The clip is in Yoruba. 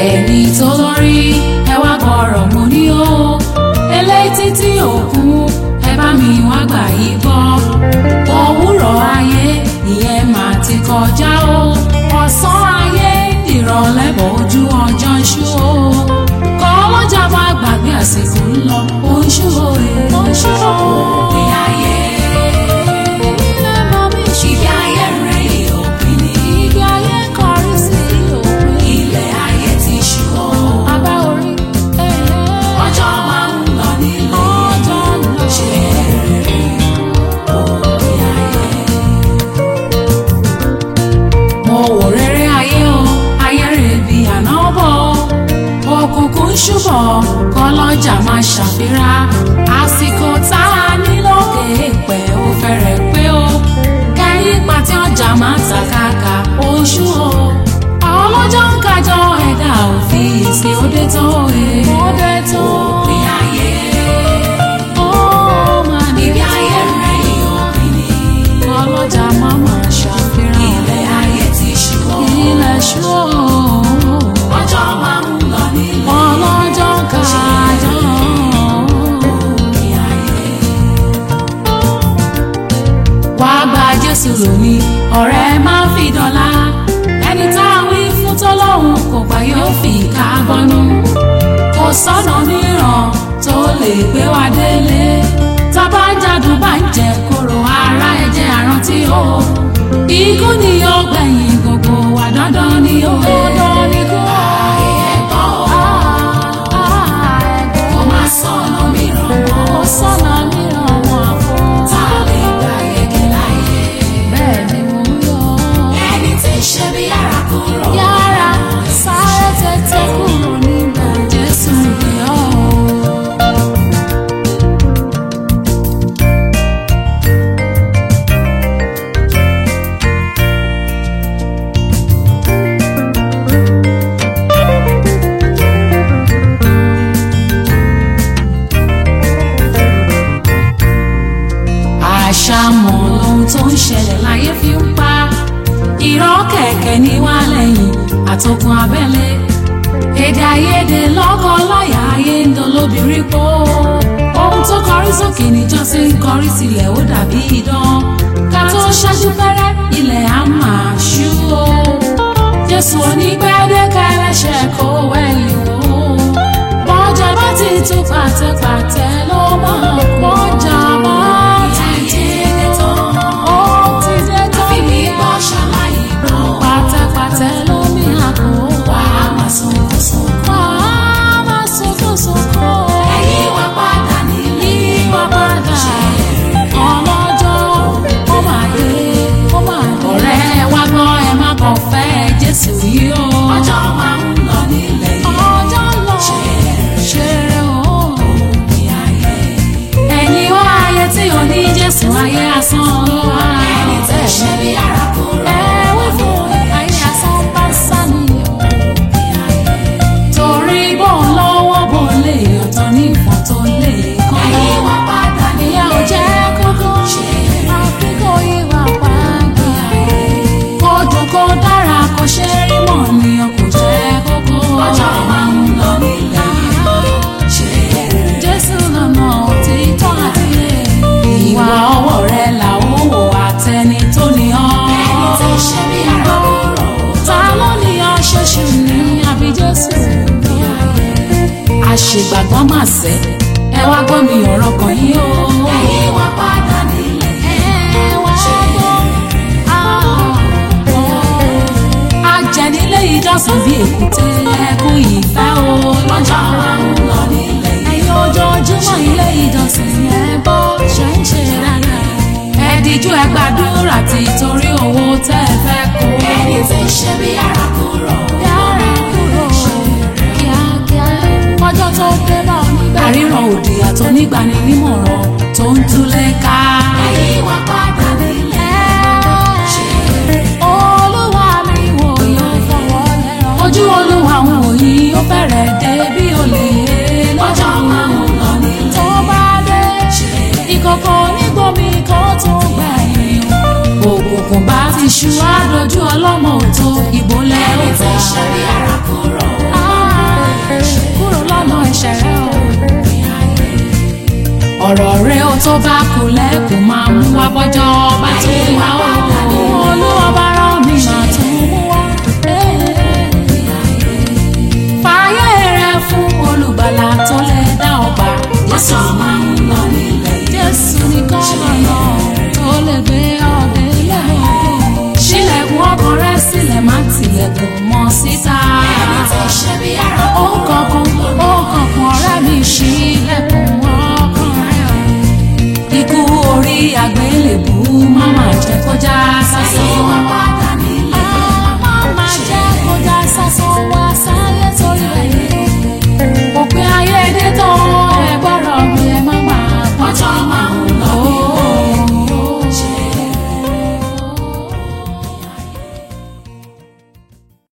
ẹni tó lórí ẹ wá gbọ́rọ̀ mo ní o eléyìí títí òkun ẹ bá mi wá gbà yí gbọ́ òwúrọ̀ ayé ìyẹn mà ti kọjá o ọ̀sán ayé ìrọ̀lẹ́ bọ̀ ojú ọjọ́ ń ṣú o kọ́ ọlọ́jà bá gbàgbé àsìkò ń lọ ó ń ṣú o ó ń ṣú o òpin ayé ìgbé ayé rẹ̀ yìí òpin ni ìgbé ayé kọrí sí òpin ilẹ̀ ayé ti ṣú o abá orí ọjọ́ máa ń lọ nílé ọjọ́ ń lọ ṣe rere òpin ayé mo wò rere ayé o ayé rè bí àná bọ̀ òkùnkùn ṣùbọ̀ kọlọ́jà máa ṣàfihàn àsìkò tá a ní lókè pẹ̀ ó fẹ́rẹ̀ pé o kẹ́yìn pàtí ọjà máa ta kàkà oṣù o ọlọ́jọ́ ń kájọ ẹ̀dá òfin ìsìn òde tó e òde tó òpin ayé ó máa ní ibi ayé rẹ̀ yìí òpin ni ọlọ́jà máa máa ṣàfihàn ilẹ̀ ayé ti ṣú o ilẹ̀ ṣú o ọjọ́ máa ń lọ nílé ọlọ́jọ́ ń kájọ òpin ayé wá gba jésù lónìí ọ̀rẹ́ máa ń fi dọ́là ẹni tá a wí fún tọ́lọ́hún kò gbà yóò fi ìka bọ́nú kò sọ́nà mìíràn tó lè gbé wa délé tábà ń jádùn bá ń jẹ kóró ara ẹ̀jẹ̀ àrántí o ikú ni yóò gbẹ̀yìn gbogbo wa dandan ni ó dandan ni kú o. ẹ̀gbọ́n o kò má sọ̀nà mìíràn mọ́ kò sọ̀nà mìíràn mọ́ àfọ̀ tá a lè gbà yege láyé bẹ́ẹ̀ ni mo ń yọ. ẹni tí ń ṣe bí yàrá kúrò. yàrá sáré tètè kúrò nígbà jésù ni ọ́. àṣàmọ̀ lohun tó ń ṣẹlẹ̀ láyé fi ń pa irọ́ kẹ̀kẹ́ ní wá lẹ́yìn àtòkùn abẹ́lé èdè àìyedè lọ́kọ láyà ayé ń dolóbìnrin pọ̀ ohun tó kọrí sókè níjọ́sí ń kọrí sílẹ̀ ó dàbí idán ká tó ṣáájú pẹ́rẹ́ ilẹ̀ á máa ṣú o jésù onígbẹ́dẹ́ka ẹlẹ́ṣẹ̀ kó wẹ̀lì wò ó bọ́jà bá ti tún pàtẹ́pàtẹ́ ló máa bọ́jà bá ti dé tán ó ti dé tán àfi bí bọ́ ṣàlàyé bọ́ pàtẹ́pàtẹ́ ló ní àkó wà á máa sunkún sunkún wà á máa sunkún sunkún ẹ̀yìn wá padà nílé wá padà ọlọ́jọ́ ó máa dé ó máa dé ọ̀rẹ́ wa gbọ́ ẹ má kàn fẹ́ jésù yìí o ọjọ́ máa ń lọ nílé ọjọ́ lọ ṣeré o ẹni wá ayé tí ò ní jésù ayé asán ló wá ẹni tẹ́ ṣe bí ara kúrò ẹ wí fún ayé asán bá sá nìyẹn torí bó ń lọ́wọ́ bó lè ọ̀tọ̀ ní ìfọ̀n tó lè kọ́ ẹ̀yìn wá padà níyà ò jẹ́ kókó àfi kó yíwà padà kó dùn kó dára kó ṣe rí mọ̀ ní ọkọ̀ jẹ́ kókó ọjọ́ máa ń lọ nílẹ̀ jésù lọ́nà òtítọ́ àti ìwà ọwọ́ rẹ̀ làwọn wò àtẹni tó ní ọ́ ẹni tí ń ṣe bí ara kúrò ta ló ní ọ́ ṣoṣù ní àbí jésù àṣegbàgbọ́n mà sẹ́ ẹ wá gbọ́ mi ọ̀rọ̀ kan yìí o. ẹ̀yin wá padà nílé ẹ wá gbọ́. ajẹ́nilé ìjọsìn bíi èkúté ẹkún ìfẹ́ o lọ́jọ́ máa ń lọ nílé. ẹ̀yin ojoojúmọ́ ilé ìjọsìn ẹ bọ́ ṣe ń ṣe dáadáa. ẹ díjú ẹ gbàdúrà tí torí owó tẹ́ ẹ fẹ́ kó. ẹni tí ń ṣe bí ara kúrò. yàrá kúrò kíákíá ọjọ́ tó dé bá onígbà. àríran òdì àtọ́ nígbani nímọ̀ràn tó ń túlé ká. ẹ̀yin wá padà nílé. olúwa mi wò yóò fọwọ́ lẹ́rọ. ojú olúwa ń wò yìí ó fẹ́rẹ̀ dé bí olè. lọ́jọ́ máa ń lọ nílé. tó bá dé ìkọ̀kọ̀ onígbòmí kan tó gbẹ̀yìn. òkùnkùn bá ti ṣú àdójú ọlọ́mọ òtó ìbò lẹ́rù. ẹni tí ń ṣe bí ara kúrò. ọ̀rọ̀ rẹ ó tó bá kú lẹ́kùn máa mú wá bọ́jọ́ bá tó wá ó olúwa bá rán mi máa tún mú wá. fààyè rẹ fún olùgbàlà tó lè dá ọgbà. Jésù máa ń lọ nílẹ̀ yìí. jésù nìkan lọ́nà tó lè gbé ọ̀dẹ lẹ́wọ̀n. ṣílẹ̀kùn ọkàn rẹ sílẹ̀ má tilẹ̀kùn mọ́ síta. Ẹni tí ń ṣe bí ara ó kankan ó kankan ọ̀rẹ́ mi ṣílẹ̀kùn ọkàn rẹ. ikú orí àgbélébùú má má jẹ́ kó já